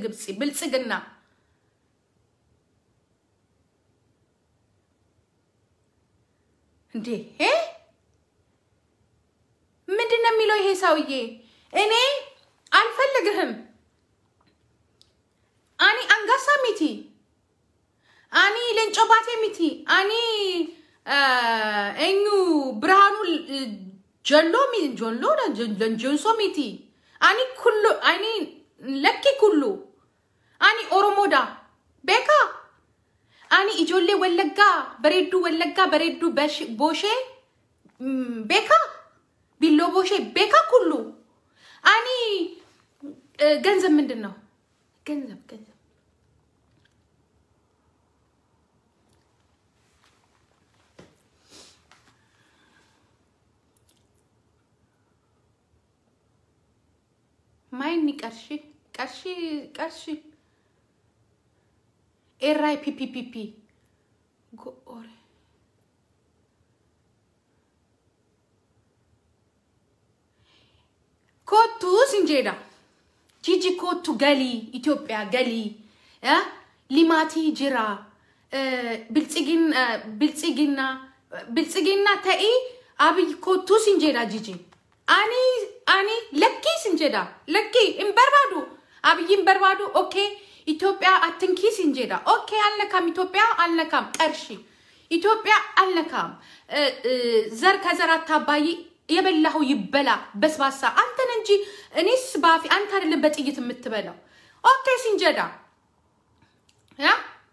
ግብፅ ብልጽግና እንዴ እ? ምንድን ነው የሚለው ይሄ ሰውዬ? እኔ አልፈልግህም አኒ አንጋሳ ሚቲ አኒ ሌንጮ ባቴ ሚቲ አኒ ኤኙ ብርሃኑ ጀሎ ሚ ጆሎ ጆንሶ ሚቲ አኒ ኩሉ አኒ ለኪ ኩሉ አኒ ኦሮሞዳ ቤካ አኒ ኢጆሌ ወለጋ በሬዱ ወለጋ በሬዱ በሽ- ቦሼ ም፣ ቤካ ቢሎ ቦሼ ቤካ ኩሉ አኒ እ፣ ገንዘብ ምንድን ነው? ገንዘብ ገንዘብ ማይኒ ቀርሺ ቀርሺ ቀርሺ ኤራይ ፒፒፒፒ ጎኦሬ ኮቱ ሲንጄዳ ጂጂ ኮቱ ገሊ ኢትዮጵያ ገሊ እ ሊማቲ ጅራ እ፣ ብልጽግና ብልጽግና ብልጽግና ተኢ አብይ ኮቱ ሲንጄዳ ጂጂ አኒ አኒ ለኪ ሲንጄዳ ለኪ እምበርባዱ አብይ እምበርባዱ ኦኬ ኢትዮጵያ አትንኪ ሲንጄዳ ኦኬ አልነካም ኢትዮጵያ አልነካም ቀርሺ ኢትዮጵያ አልነካም እ፣ እ፣ ዘር ከዘር አታባይ የበላኸው ይበላ በስባሳ አንተን እንጂ እኔስ ባፊ አንተ አይደለም በጥይት የምትበላው ኦኬ ሲንጀዳ ያ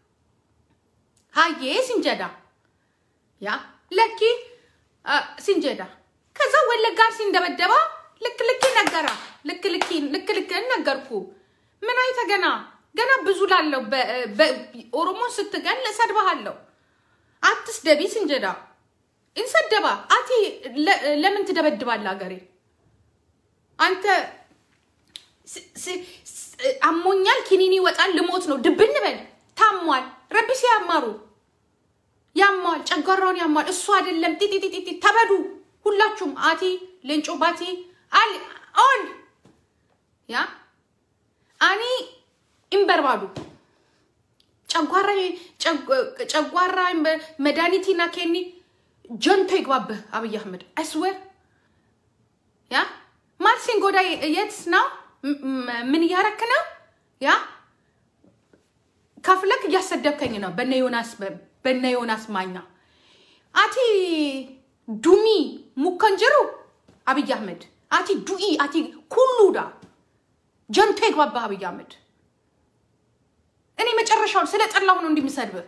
ሀዬ ሲንጀዳ ያ ለኪ አ፣ ሲንጀዳ ከዛ ወለጋ ሲንደበደባ ልክ ልክ ነገራ ልክ ልክ ልክ ልክ ነገርኩ ምን አይተ ገና ገና ብዙ ላለው ኦሮሞን ስትገል እሰድብሃለሁ አትስደቢ ሲንጀዳ እንሰደባ አቲ ለ- ለምን ትደበድባለህ ሀገሬ አንተ ስ- ስ- ስ- አሞኛል ኪኒኒ ይወጣል ልሞት ነው ድብን በል ታሟል ረቢስ ያማሩ ያማል ጨጓራውን ያማል እሱ አይደለም ጢጢጢጢ ተበዱ ሁላችሁም አቲ ሌንጮ ባቲ አል ኦል ያ አኒ ኢምበርባዱ ጨጓራ ጨጓራ መድኃኒቲና ኬኒ ጀንቶ ይግባብህ አብይ አህመድ አይስወር ያ ማርሲን ጎዳ የት ነው ም- ም- ምን እያረክ ነው ያ ከፍለክ እያሰደብከኝ ነው በነ ዮናስ በነ ዮናስ ማኛ አቲ ዱሚ ሙከንጅሩ አብይ አህመድ አቲ ዱኢ አቲ ኩሉዳ ጀንቶ ይግባብህ አብይ አህመድ እኔ መጨረሻውን ስለ ጠላሁ ነው እንዲምሰድብህ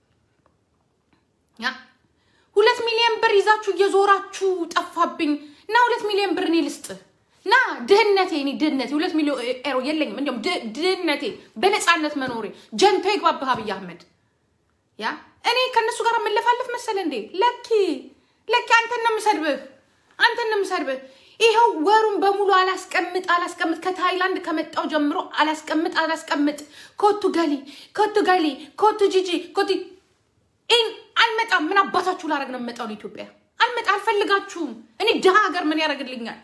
ያ ሁለት ሚሊዮን ብር ይዛችሁ እየዞራችሁ ጠፋብኝ እና ሁለት ሚሊዮን ብር እኔ ልስጥህ ና ድህነቴ እኔ ድህነቴ ሁለት ሚሊዮን ኤሮ የለኝም እንዲሁም ድ- ድህነቴ በነፃነት መኖሬ ጀንቶ ይግባብህ አብይ አህመድ ያ እኔ ከእነሱ ጋር የምለፋለፍ መሰለ እንዴ ለኪ ለኪ አንተን ነው የምሰድብህ አንተን ነው የምሰድብህ ይኸው ወሩን በሙሉ አላስቀምጥ አላስቀምጥ ከታይላንድ ከመጣው ጀምሮ አላስቀምጥ አላስቀምጥ ኮቱ ገሊ ኮቱ ገሊ ኮቱ ጂጂ ኮቱ ይህን አልመጣም ምን አባታችሁ ላረግ ነው የምመጣው ኢትዮጵያ አልመጣ አልፈልጋችሁም እኔ ድሃ ሀገር ምን ያደርግልኛል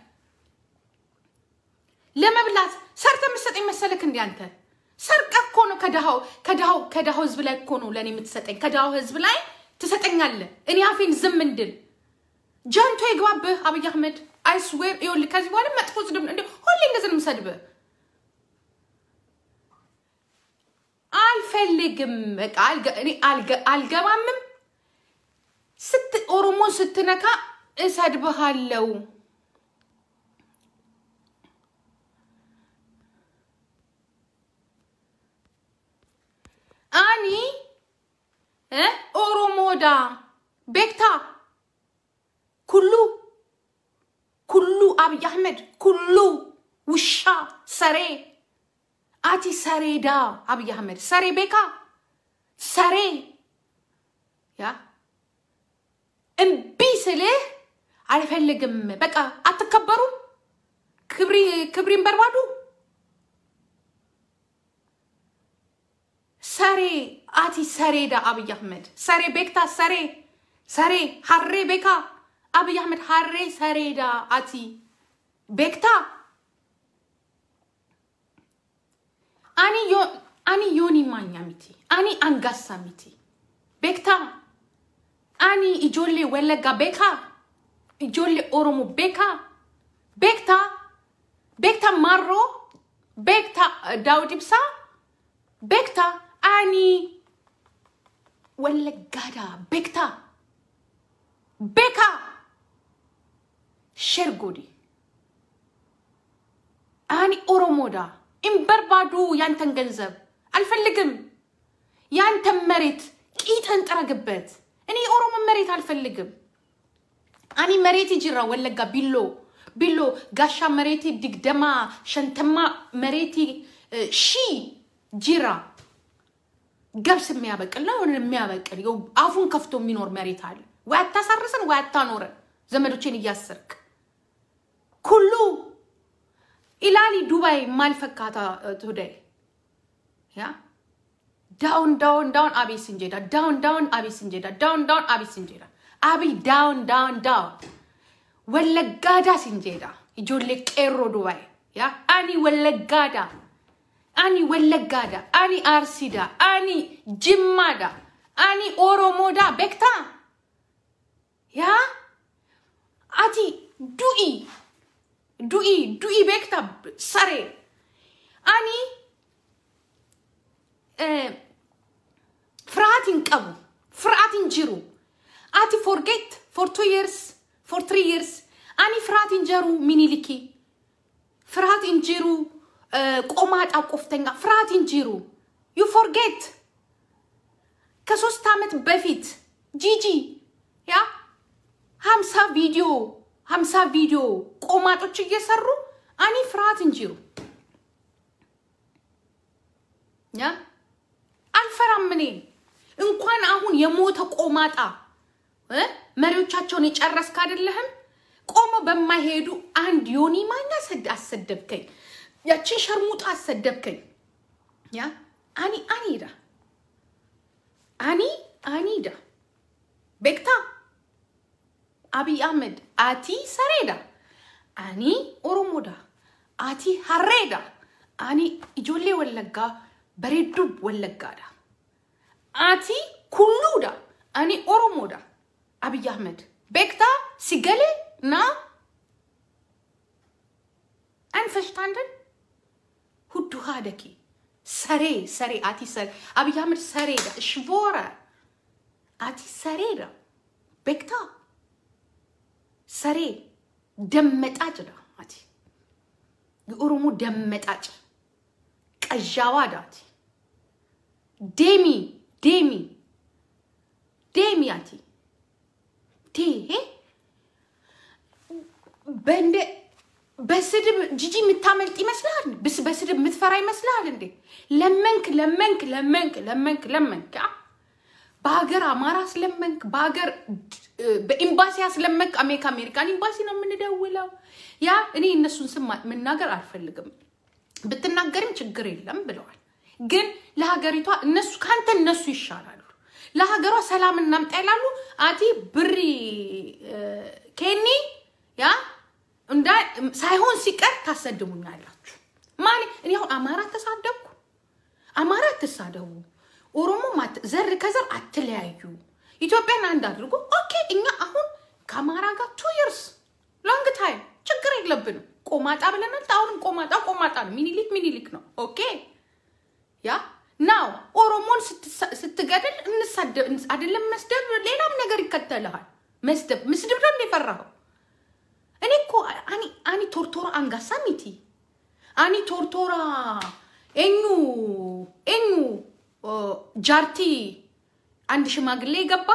ለመብላት ሰርተ የምትሰጠኝ መሰለክ እንዲ አንተ ሰርቀ እኮ ነው ከድሃው ከድሃው ከድሃው ህዝብ ላይ እኮ ነው ለእኔ የምትሰጠኝ ከድሃው ህዝብ ላይ ትሰጠኛለህ እኔ አፌን ዝም እንድል ጀንቶ ይግባብህ አብይ አህመድ አይስዌር ይኸውልህ ከዚህ በኋላ መጥፎ ስድብ እንደ ሁሌ እንደዚህ ነው የምሰድብህ አልፈልግም በቃ አልገ- እኔ አልገ- አልገባምም ስት ኦሮሞን ስትነካ እሰድብሃለው አኒ እ ኦሮሞዳ ቤክታ ኩሉ ኩሉ አብይ አህመድ ኩሉ ውሻ ሰሬ አቲ ሰሬዳ አብይ አህመድ ሰሬ ቤካ ሰሬ ያ እምቢ ስልህ አልፈልግም በቃ አትከበሩም ክብሪ ክብሪን በርባዱ ሰሬ አቲ ሰሬዳ አብይ አህመድ ሰሬ ቤክታ ሰሬ ሰሬ ሀሬ ቤካ አብይ አህመድ ሀሬ ሰሬዳ አቲ ቤክታ አኒ ዮ አኒ ዮኒ ማኛ ሚቲ አኒ አንጋሳ ሚቲ ቤክታ አኒ ኢጆሌ ወለጋ ቤካ ኢጆሌ ኦሮሞ ቤካ ቤክታ ቤክታ ማሮ ቤክታ ዳውድ ኢብሳ ቤክታ አኒ ወለጋዳ ቤክታ ቤካ ሸርጎዲ አኒ ኦሮሞዳ ኢምበርባዱ ያንተን ገንዘብ አልፈልግም። ያንተን መሬት ቂጥን ጥረግበት። እኔ የኦሮሞ መሬት አልፈልግም። አኒ መሬት ጅራ ወለጋ ቢሎ ቢሎ ጋሻ መሬቲ ድግደማ ሸንተማ መሬቲ ሺ ጅራ ገብስ የሚያበቅል ነው የሚያበቅል ይኸው አፉን ከፍቶ የሚኖር መሬት አለ። ወይ አታሳርስን ወይ አታኖረን ዘመዶችን እያሰርክ ኩሉ ኢላሊ ዱባይ ማልፈካታ ቱዳይ ያ ዳውን ዳውን ዳውን አቤ ስንጄዳ ዳውን ዳውን አቤ ስንጄዳ ዳውን ዳውን አቤ ስንጄዳ አቢ ዳውን ዳውን ዳውን ወለጋዳ ስንጄዳ ijoollee qeerroo dubaay yaa ani wallaggaadha ani wallaggaadha ani arsiidha ani jimmaadha ani oromoodha beektaa yaa ati du'i du'i du'i beekta saree ani ፍርሃት ይንቀቡ ፍርሃት እንጅሩ አቲ ፎርጌት ፎር ቱ ይርስ ፎር ትሪ ይርስ አኒ ፍርሃት እንጀሩ ሚኒሊኪ ፍርሃት እንጅሩ ቆማጣ ቆፍተኛ ፍርሃት እንጅሩ ዩ ፎርጌት ከሶስት ዓመት በፊት ጂጂ ያ ሀምሳ ቪዲዮ ሀምሳ ቪዲዮ ቆማጦች እየሰሩ አኒ ፍርሃት እንጅሩ ያ አልፈራም እኔ እንኳን አሁን የሞተ ቆማጣ እ መሪዎቻቸውን የጨረስክ አይደለህም ቆሞ በማይሄዱ አንድ ዮኒ ማኛ ሰድ አሰደብከኝ ያችን ሸርሙጣ አሰደብከኝ ያ አኒ አኒዳ አኒ አኒዳ ቤክታ አብይ አህመድ አቲ ሰሬዳ አኒ ኦሮሞዳ አቲ ሀሬዳ አኒ ኢጆሌ ወለጋ በሬዱ ወለጋዳ አቲ ኩሉዳ አኒ ኦሮሞዳ አብይ አህመድ ቤክታ ሲገሌ ና አንፈሽታንደን ሁዱ ሃደኪ ሰሬ ሰሬ አቲ ሰሬ አብይ አህመድ ሰሬዳ ሽቮረ አቲ ሰሬዳ ቤክታ ሰሬ ደመጣጭ ዳ አቲ የኦሮሞ ደመጣጭ ቀዣዋ ዳቲ ዴሚ ዴሚ ዴሚ አቲ ቴሄ በእንደ በስድብ ጂጂ የምታመልጥ ይመስልሃል? ብስ በስድብ የምትፈራ ይመስልሃል እንዴ? ለመንክ ለመንክ ለመንክ ለመንክ ለመንክ አ? በሀገር አማራ አስለመንክ፣ በሀገር በኤምባሲ አስለመንክ። አሜሪካ አሜሪካን ኤምባሲ ነው የምንደውለው። ያ እኔ እነሱን ስም መናገር አልፈልግም። ብትናገርም ችግር የለም ብለዋል። ግን ለሀገሪቷ እነሱ ከአንተ እነሱ ይሻላሉ። ለሀገሯ ሰላም እናምጣ ይላሉ። አቲ ብሪ ኬኒ ያ እንዳ ሳይሆን ሲቀር ታሰድቡኛላችሁ። ማለት እኔ አሁን አማራ ተሳደብኩ፣ አማራ አትሳደቡ፣ ኦሮሞ ዘር ከዘር አትለያዩ፣ ኢትዮጵያን አንድ አድርጎ ኦኬ። እኛ አሁን ከአማራ ጋር ቱ ይርስ ሎንግ ታይም ችግር የለብንም። ቆማጣ ብለናል። አሁንም ቆማጣ ቆማጣ ነው። ሚኒሊክ ሚኒሊክ ነው። ኦኬ ያ ናው ኦሮሞን ስትገድል እንሳደብ አይደለም መስደብ፣ ሌላም ነገር ይከተልሃል። መስደብ ምስድብ ነው የፈራኸው። እኔ እኮ አኒ አኒ ቶርቶራ አንጋሳ ሚቲ አኒ ቶርቶራ ኤኙ ኤኙ ጃርቲ አንድ ሽማግሌ ገባ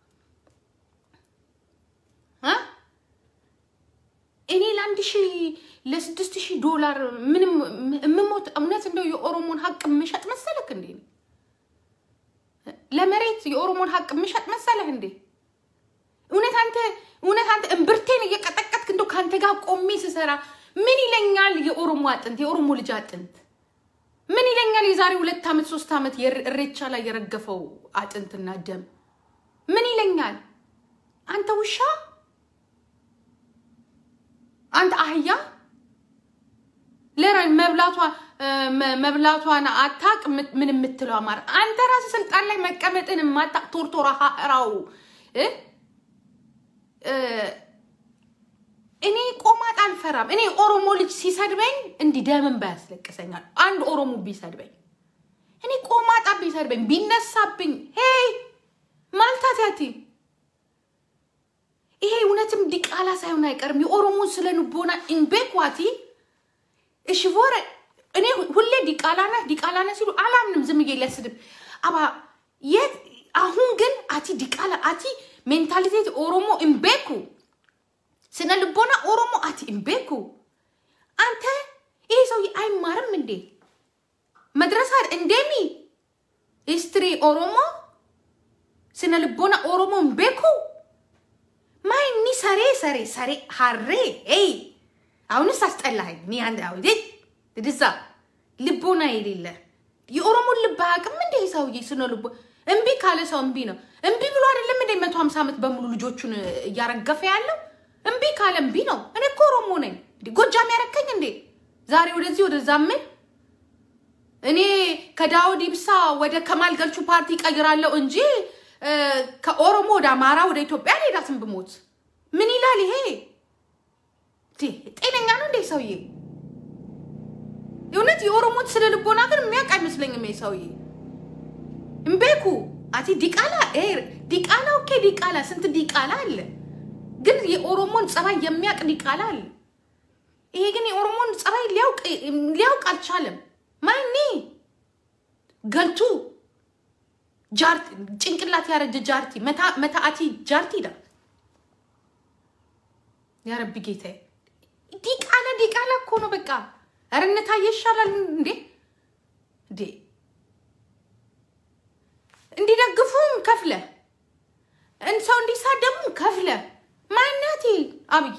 እኔ ለአንድ ሺህ ለስድስት ሺህ ዶላር ምንም የምሞት እውነት እንደው የኦሮሞን ሀቅ የምሸጥ መሰለክ እንዴ? ለመሬት የኦሮሞን ሀቅ የምሸጥ መሰለህ እንዴ? እውነት አንተ እውነት አንተ እምብርቴን እየቀጠቀጥክ እንደው ከአንተ ጋር ቆሜ ስሰራ ምን ይለኛል? የኦሮሞ አጥንት የኦሮሞ ልጅ አጥንት ምን ይለኛል? የዛሬ ሁለት ዓመት ሶስት ዓመት እሬቻ ላይ የረገፈው አጥንትና ደም ምን ይለኛል? አንተ ውሻ አንተ አህያ ለራይ መብላቷ መብላቷን አታቅ ምን የምትለው አማራ አንተ ራስህ ስልጣን ላይ መቀመጥን የማታቅ ቶርቶራ ራው እኔ ቆማጥ አልፈራም። እኔ ኦሮሞ ልጅ ሲሰድበኝ እንዲህ ደምን ባያስለቅሰኛል። አንድ ኦሮሞ ቢሰድበኝ እኔ ቆማጣ ቢሰድበኝ ቢነሳብኝ ሄይ ማልታቲያቲ ይሄ እውነትም ዲቃላ ሳይሆን አይቀርም። የኦሮሞን ስለ ንቦና ኢንቤኳቲ እሺ ወረ እኔ ሁሌ ዲቃላ ነህ ዲቃላ ነህ ሲሉ አላምንም። ዝም ብዬ ሊያስድብ አባ የት አሁን ግን አቲ ዲቃላ አቲ ሜንታሊቴት ኦሮሞ ኢምቤኩ ስነ ልቦና ኦሮሞ አቲ ኢምቤኩ አንተ ይሄ ሰውዬ አይማርም እንዴ? መድረሳ እንደሚ ሂስትሪ ኦሮሞ ስነ ልቦና ኦሮሞ ኢምቤኩ ማይኒ ሰሬ ሰሬ ሰሬ ሀሬ ይ አሁንስ አስጠላኸኝ። ኒ አንድ አውዴ ድዛ ልቦና የሌለ የኦሮሞን ልብ አያውቅም እንዴ ሰውዬ? ስነ ልቦ እምቢ ካለ ሰው እምቢ ነው። እምቢ ብሎ አይደለም እንደ መቶ ሀምሳ ዓመት በሙሉ ልጆቹን እያረገፈ ያለው እምቢ ካለ እምቢ ነው። እኔ እኮ ኦሮሞ ነኝ። ጎጃም ያረከኝ እንዴ ዛሬ ወደዚህ ወደዛ ምን እኔ ከዳውድ ኢብሳ ወደ ከማል ገልቹ ፓርቲ ቀይራለሁ እንጂ ከኦሮሞ ወደ አማራ ወደ ኢትዮጵያ ሌዳትን ብሞት ምን ይላል ይሄ? ጤነኛ ነው እንዴ ሰውዬ? እውነት የኦሮሞት ስለ ልቦና ግን የሚያውቅ አይመስለኝም ይሄ ሰውዬ። እምቤኩ አቲ ዲቃላ ዲቃላ ኦኬ፣ ዲቃላ ስንት ዲቃላ አለ፣ ግን የኦሮሞን ጸባይ የሚያውቅ ዲቃላ አለ። ይሄ ግን የኦሮሞን ጸባይ ሊያውቅ አልቻለም። ማኒ ገልቱ ጃርቲ ጭንቅላት ያረጀ ጃርቲ መታአቲ ጃርቲ ዳ ያረቢ ጌታዬ ዲቃላ ዲቃላ እኮ ነው በቃ። ኧረ እነ ታዬ ይሻላል እንዴ እንዴ እንዲደግፉም ከፍለ ሰው እንዲሳደቡም ከፍለ ማናት አብይ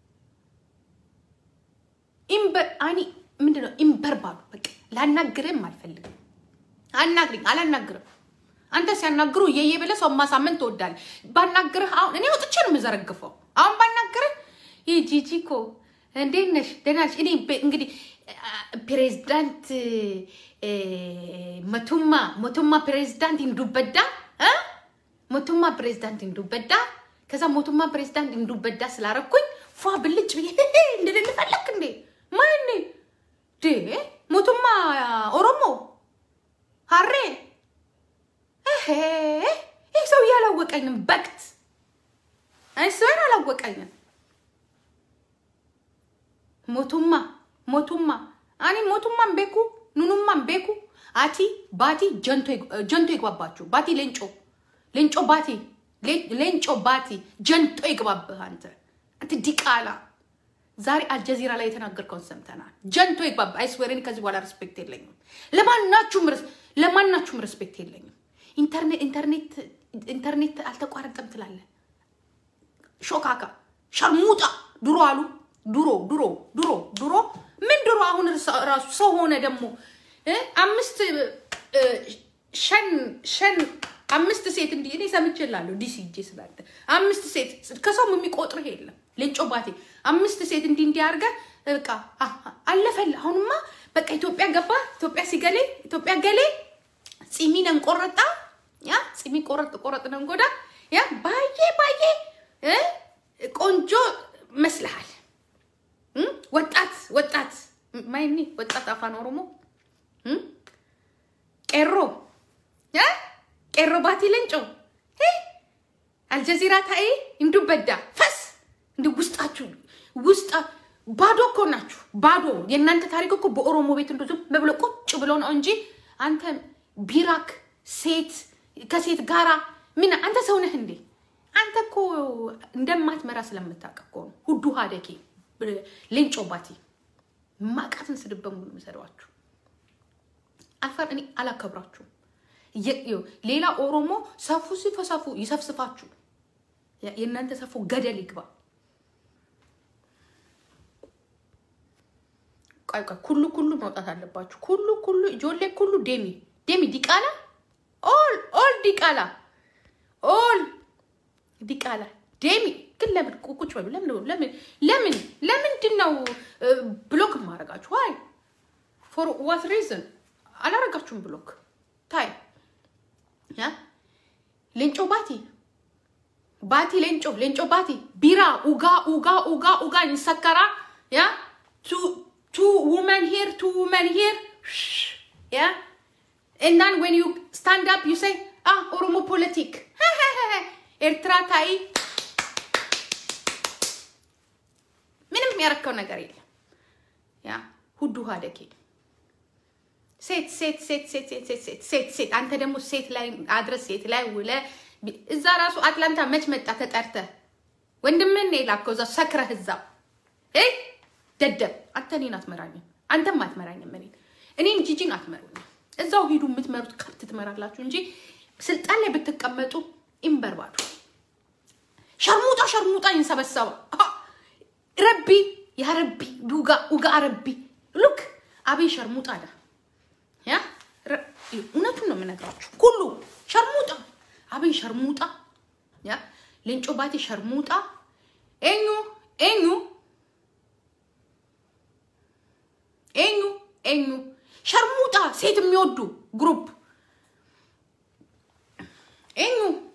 ኢምበር አኒ ምንድነው ኢምበር ባሉ በቃ ላናግርም አልፈልግም። አናግሪኝ አላናግርም። አንተ ሲያናግሩ እየየ ብለህ ሰው ማሳመን ትወዳለህ። ባናግርህ አሁን እኔ ወጥቼ ነው የምዘረግፈው። አሁን ባናግርህ ይህ ጂጂ እኮ እንዴት ነሽ? ደህና ነሽ? እኔ እንግዲህ ፕሬዝዳንት መቱማ ሞቱማ ፕሬዝዳንት እንዱበዳ ሞቱማ ፕሬዝዳንት እንዱበዳ ከዛ ሞቱማ ፕሬዝዳንት እንዱበዳ ስላረኩኝ ፏ ብልጭ ብዬ እንድልል ፈለክ እንዴ? ማን ዴ ሞቱማ ኦሮሞ ሀሬ ይህ ሰውዬ አላወቀኝም። በቅት አይስበን አላወቀኝም። ሞቱማ ሞቱማ አኒ ሞቱማን ቤኩ ኑኑማን ቤኩ አቲ ባቲ ጀንቶ ይግባባችሁ። ባቲ ሌንጮ ሌንጮ ባቲ ሌንጮ ባቲ ጀንቶ ይግባብህ። አንተ አንተ ዲቃላ ዛሬ አልጀዚራ ላይ የተናገርከውን ሰምተናል። ጀንቶ ይግባብ። አይስዌርን ከዚህ በኋላ ሪስፔክት የለኝም። ለማናችሁም ለማናችሁም ሪስፔክት የለኝም። ኢንተርኔት ኢንተርኔት ኢንተርኔት አልተቋረጠም ትላለህ። ሾካካ ሸርሙጣ ድሮ አሉ ድሮ ድሮ ድሮ ድሮ ምን ድሮ አሁን ራሱ ሰው ሆነ ደግሞ አምስት ሸን ሸን አምስት ሴት እንዲህ እኔ ሰምቼላለሁ። ዲሲ እጄ ስላለ አምስት ሴት ከሰውም የሚቆጥርህ የለም። ሌንጮ ባቴ አምስት ሴት እንዲህ እንዲህ አድርገህ በቃ አለፈል። አሁንማ በቃ ኢትዮጵያ ገባ። ኢትዮጵያ ሲገሌ ኢትዮጵያ ገሌ ፂሚ ነን ቆረጣ ያ ፂሚ ቆረጥ ቆረጥ ነን ጎዳ ያ ባዬ ባዬ ቆንጆ መስልሃል። ወጣት ወጣት ማይኒ ወጣት አፋን ኦሮሞ ቄሮ ቄሮ ባቲ ለንጮ አልጀዚራ ታዬ እንዱ በዳ ፈስ እንዲ ውስጣችሁ ውስጣ ባዶ እኮ ናችሁ። ባዶ የእናንተ ታሪክ እኮ በኦሮሞ ቤት እንዶ ዝም ብሎ ቁጭ ብሎ ነው እንጂ አንተ ቢራክ ሴት ከሴት ጋራ ምን አንተ ሰው ነህ እንዴ? አንተ እኮ እንደማትመራ ስለምታውቅ እኮ ነው። ሁዱ ሀደኬ ሌንጮ ባቲ ማቃትን ስድብ በሙሉ የምሰድባችሁ አልፈር እኔ አላከብራችሁም። ሌላ ኦሮሞ ሰፉ ሲፈሰፉ ይሰፍስፋችሁ። የእናንተ ሰፉ ገደል ይግባ። ቆይ ቆይ ኩሉ ኩሉ መውጣት አለባችሁ። ኩሉ ኩሉ ጆሌ ኩሉ ዴሚ ዴሚ ዲቃላ ኦል ኦል ዲቃላ ኦል ዲቃላ ዴሚ ግን ለምን ቁጭ በሉ። ለምን ለምን ለምን ለምንድን ነው ብሎክ ማድረጋችሁ? ዋይ ፎር ዋት ሪዝን አላረጋችሁም ብሎክ ታይ ያ ሌንጮ ባቲ ባቲ ሌንጮ ሌንጮ ባቲ ቢራ ኡጋ ኡጋ ኡጋ ኡጋ ይሰከራ ያ ቱ ቱ ውመን ሂር ቱ ውመን ሂር ያ and then when you stand up you say ah ኦሮሞ ፖለቲክ ኤርትራ ታይ ምንም ያረከው ነገር የለም ያ ሁዱ ሀደኬ ሴት ሴት ሴት ሴት ሴት ሴት ሴት ሴት ሴት አንተ ደግሞ ሴት ላይ አድረስ ሴት ላይ ውለ እዛ ራሱ አትላንታ መች መጣ ተጠርተ ወንድምን የላከው እዛ ሰክረህ እዛው እ ደደብ አንተ እኔን አትመራኝም፣ አንተም አትመራኝም። እኔን እኔን ጂጂን አትመሩኝም። እዛው ሂዱ የምትመሩት ከብት ትመራላችሁ እንጂ ስልጣን ላይ ብትቀመጡ ኢምበርባዱ ሸርሙጣ ሸርሙጣ ይንሰበሰባ ረቢ ያ ረቢ ዱጋ ኡጋ ረቢ ሉክ አቤ ሸርሙጣ ዳ ያ እውነቱን ነው የምነግራችሁ። ሁሉ ሸርሙጣ አቤ ሸርሙጣ ያ ሌንጮ ባቴ ሸርሙጣ ኤኙ ኤኙ ኤኙ ኤኙ ሸርሙጣ ሴት የሚወዱ ግሩፕ ኤኙ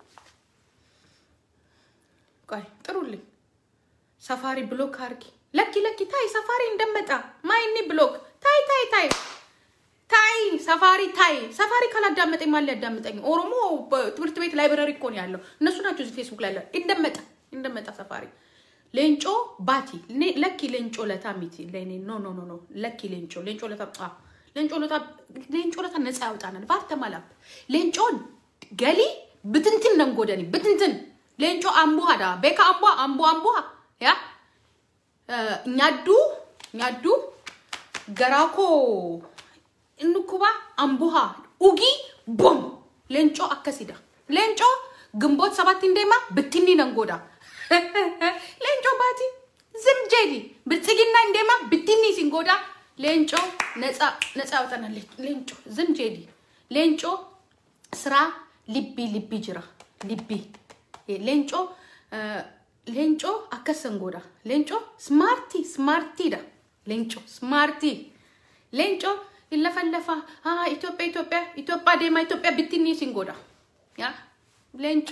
ቆይ ጥሩልኝ። ሰፋሪ ብሎክ አርጊ ለኪ ለኪ ታይ ሰፋሪ እንደመጣ ማይኒ ብሎክ ታይ ታይ ታይ ታይ ሰፋሪ ታይ ሰፋሪ ካላዳመጠኝ ማን ሊያዳምጠኝ? ኦሮሞ ትምህርት ቤት ላይብረሪ እኮ ነው ያለው። እነሱ ናቸው እዚህ ፌስቡክ ላይ ያለው። እንደመጣ እንደመጣ ሰፋሪ ሌንጮ ባቲ ለኪ ሌንጮ ለታ ሚቲ ለኔ ኖ ኖ ኖ ኖ ለኪ ሌንጮ ሌንጮ ለታ አ ሌንጮ ለታ ሌንጮ ለታ ነፃ ያውጣናል። ባርተማላፕ ሌንጮን ገሊ ብትንትን ነንጎደኒ ብትንትን ሌንጮ አምቡ ሀዳ ቤካ አምቧ አምቡ አምቧ ያ ኛዱ ኛዱ ገራኮ እንኩባ አምቡሃ ኡጊ ቦም ሌንጮ አከሲዳ ሌንጮ ግንቦት ሰባት እንዴማ ብትኒ ነንጎዳ ሌንጮ ባቲ ዝም ጄዲ ብልጽግና እንዴማ ብትኒ ሲንጎዳ ሌንጮ ነፃ ነፃ ያውጠናል። ሌንጮ ዝም ጄዲ ሌንጮ ስራ ልቢ ልቢ ጅራ ልቢ ሌንጮ ሌንጮ አከሰንጎዳ ሌንጮ ስማርቲ ስማርቲዳ ሌንጮ ስማርቲ ሌንጮ ይለፈለፋ ኢትዮጵያ ኢትዮጵያ ኢትዮጵያ ዴማ ኢትዮጵያ ብትኒ ሲንጎዳ ያ ሌንጮ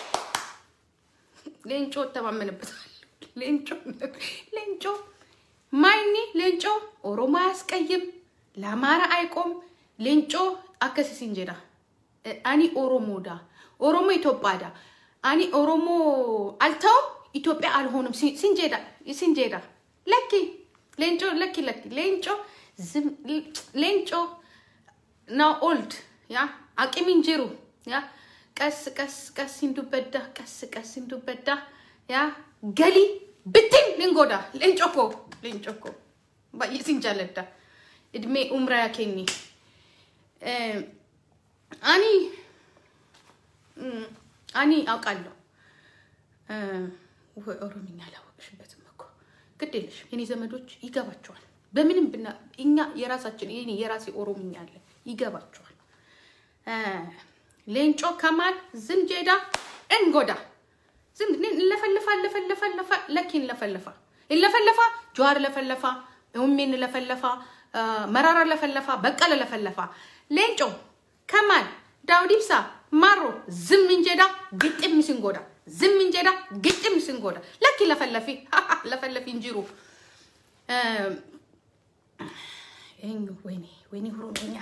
ሌንጮ እተማመንበታል። ሌንጮ ሌንጮ ማይኒ ሌንጮ ኦሮሞ አያስቀይም፣ ለአማራ አይቆም። ሌንጮ አከሲ ሲንጀዳ አኒ ኦሮሞዳ ኦሮሞ ኢትዮጵያዳ አኒ ኦሮሞ አልተውም ኢትዮጵያ አልሆንም ሲንጀዳ ሲንጀዳ ለኪ ሌንጮ ለኪ ለኪ ሌንጮ ሌንጮ ና ኦልድ ያ አቂሚን ጅሩ ያ ቀስ ቀስ ቀስ ሲንዱበዳ ቀስ ቀስ ሲንዱበዳ ያ ገሊ ብትን ልንጎዳ ሌንጮኮ ሌንጮኮ ባየ ሲንጃለዳ እድሜ ኡምራ ያኬኒ አኒ አኒ አውቃለሁ ኦሮምኛ አላወቅሽበትም እኮ ግድ የለሽም የኔ ዘመዶች ይገባቸዋል በምንም ብና እኛ የራሳችን ይሄ የራሴ ኦሮምኛ አለ ይገባቸዋል ሌንጮ ከማል ዝንጀዳ እንጎዳ ዝም ለፈልፋ ለፈለፋ ለፋ ለኪን ለፈለፋ ለፈለፋ ጀዋር ለፈለፋ ኡሜን ለፈለፋ መራራ ለፈለፋ በቀለ ለፈለፋ ሌንጮ ከማል ዳውድ ኢብሳ ማሮ ዝም እንጀዳ ግጥም ሲንጎዳ ዝም እንጀዳ ግጥም ሲንጎዳ ለኪ ለፈለፊ ለፈለፊ እንጂሩ ይሄኝ ወይኔ ወይኔ ኦሮምኛ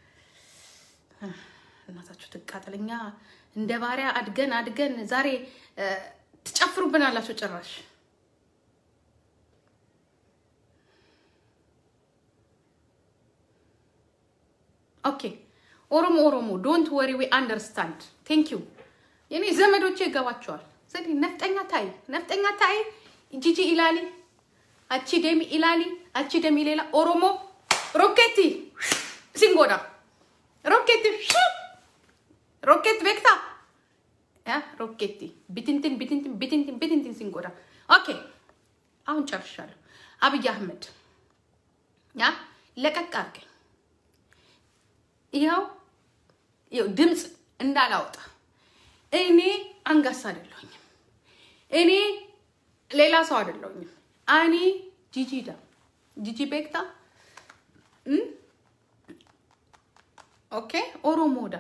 እናታችሁ ትቃጠለኛ እንደ ባሪያ አድገን አድገን ዛሬ ትጨፍሩብን አላችሁ ጭራሽ። ኦኬ ኦሮሞ ኦሮሞ ዶንት ወሪ ዊ አንደርስታንድ ቴንክ ዩ የኔ ዘመዶቼ ይገባቸዋል። ዘዴ ነፍጠኛ ታይ ነፍጠኛ ታይ ጂጂ ኢላሊ አቺ ደሚ ኢላሊ አቺ ደሚ ሌላ ኦሮሞ ሮኬቲ ሲንጎዳ ሮኬቲ ሮኬት ቤክታ ያ ሮኬቲ ቢትንትን ቢትንትን ቢትንትን ቢትንትን ሲንጎዳ ኦኬ አሁን ጨርሻለሁ። አብይ አህመድ ያ ለቀቅ አድርገኝ። ይኸው ይኸው ድምፅ እንዳላወጣ እኔ አንጋሳ አይደለሁኝም። እኔ ሌላ ሰው አይደለሁኝም። አኔ ጂጂዳ ጂጂ ቤክታ ኦኬ ኦሮሞዳ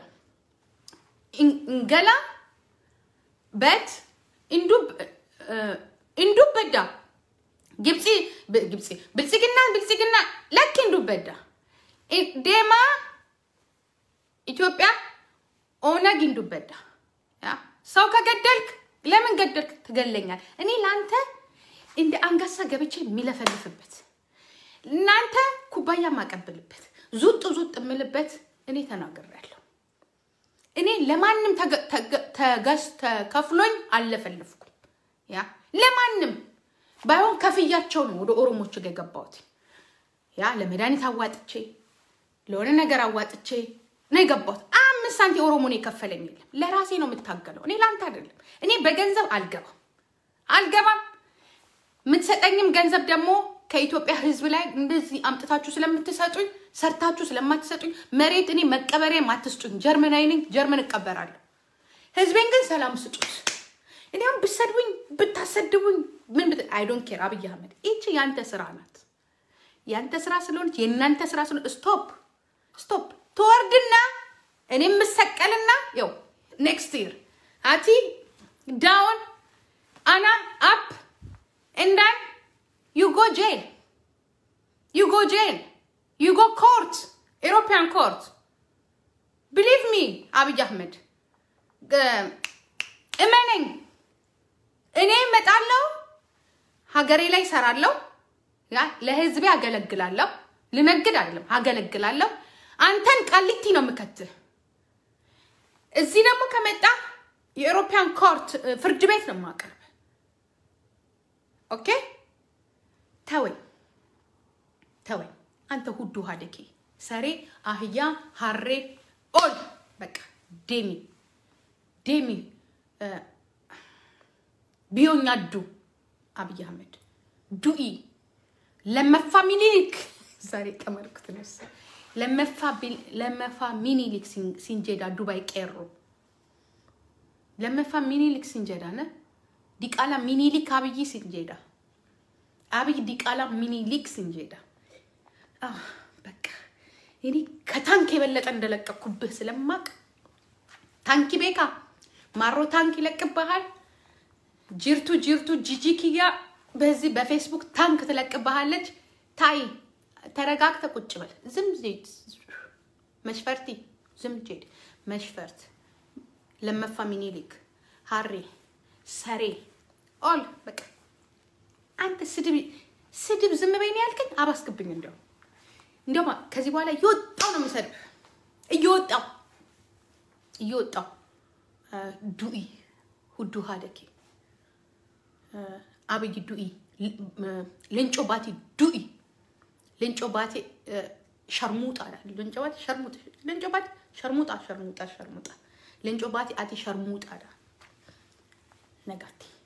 እንገላ በት እንዱብ እንዱበዳ ግብፂ ግብፂ ብልፅግና ብልፅግና ለክ እንዱበዳ ዴማ ኢትዮጵያ ኦነግ እንዱበዳ ሰው ከገደልክ ለምን ገደልክ ትገለኛል። እኔ ለአንተ እንደ አንጋሳ ገብቼ የሚለፈልፍበት እናንተ ኩባያ ማቀብልበት ዙጥ ዙጥ የምልበት እኔ ተናግሬያለሁ። እኔ ለማንም ተገዝ ተከፍሎኝ አልለፈልፍኩም። ያ ለማንም ባይሆን ከፍያቸው ነው ወደ ኦሮሞች ጋር የገባሁት። ያ ለመድኃኒት አዋጥቼ ለሆነ ነገር አዋጥቼ ነው የገባሁት። አምስት ሳንቲም ኦሮሞ ነው የከፈለኝ የለም። ለራሴ ነው የምታገለው። እኔ ለአንተ አይደለም። እኔ በገንዘብ አልገባም አልገባም። የምትሰጠኝም ገንዘብ ደግሞ ከኢትዮጵያ ሕዝብ ላይ እንደዚህ አምጥታችሁ ስለምትሰጡኝ ሰርታችሁ ስለማትሰጡኝ መሬት እኔ መቀበሪያ አትስጡኝ። ጀርመናዊ ነኝ፣ ጀርመን እቀበራለሁ። ሕዝቤን ግን ሰላም ስጡት። እኔ አሁን ብሰድቡኝ ብታሰድቡኝ ምን ብት አይ ዶንት ኬር። አብይ አህመድ ይቺ ያንተ ስራ ናት። ያንተ ስራ ስለሆነች የእናንተ ስራ ስለሆነ ስቶፕ ስቶፕ ትወርድና እኔ የምሰቀልና ው ኔክስት ይር አቲ ዳውን አና አፕ እንዳን ዩ ጎ ጄል ዩ ጎ ጄል ዩ ጎ ኮርት ኤሮፒያን ኮርት ብሊቭ ሚ አብይ አህመድ እመነኝ። እኔ እመጣለሁ፣ ሀገሬ ላይ እሰራለሁ፣ ለህዝቤ አገለግላለሁ። ልነግድ አይደለም አገለግላለሁ። አንተን ቃሊቲ ነው የምከትህ። እዚህ ደግሞ ከመጣ የኤሮፒያን ኮርት ፍርድ ቤት ነው የማቀርብ። ኦኬ ተወኝ ተወኝ። አንተ ሁዱ ሀደኬ ሰሬ አህያ ሀሬ ኦል በቃ ዴሚ ዴሚ ቢዮኛ ዱ አብይ አህመድ ዱኢ ለመፋ ሚኒሊክ ዛሬ ቀመርኩት ነስ ለመፋ ሚኒሊክ ሲንጀዳ ዱባይ ቄሮ ለመፋ ሚኒሊክ ሲንጀዳ ነ ዲቃላ ሚኒሊክ አብይ ሲንጀዳ አብይ ዲቃላ ሚኒሊክ ሲንጀዳ በቃ እኔ ከታንክ የበለጠ እንደለቀኩብህ ስለማቅ ታንኪ ቤካ ማሮ ታንክ ይለቅብሃል። ጅርቱ ጅርቱ ጂጂ ኪያ በዚህ በፌስቡክ ታንክ ትለቅብሃለች። ታይ ተረጋግተ ቁጭ በል። ዝም ዜድ መሽፈርቲ ዝም ጄድ መሽፈርት ለመፋ ሚኒሊክ ሀሬ ሰሬ ኦል በቃ አንተ ስድብ ስድብ ዝም በይን ያልከኝ አባስክብኝ። እንዲያው እንዲያውም ከዚህ በኋላ እየወጣው ነው የምሰድብ እየወጣው እየወጣው ዱኢ ሁዱ ሀደኬ አብይ ዱኢ ሌንጮ ባቲ ዱኢ ሌንጮ ባቴ ሸርሙጣ ሌንጮ ባቲ ሸርሙጣ ሌንጮ ባቲ ሸርሙጣ ሸርሙጣ ሸርሙጣ ሌንጮ ባቲ አቲ ሸርሙጣ ነጋቴ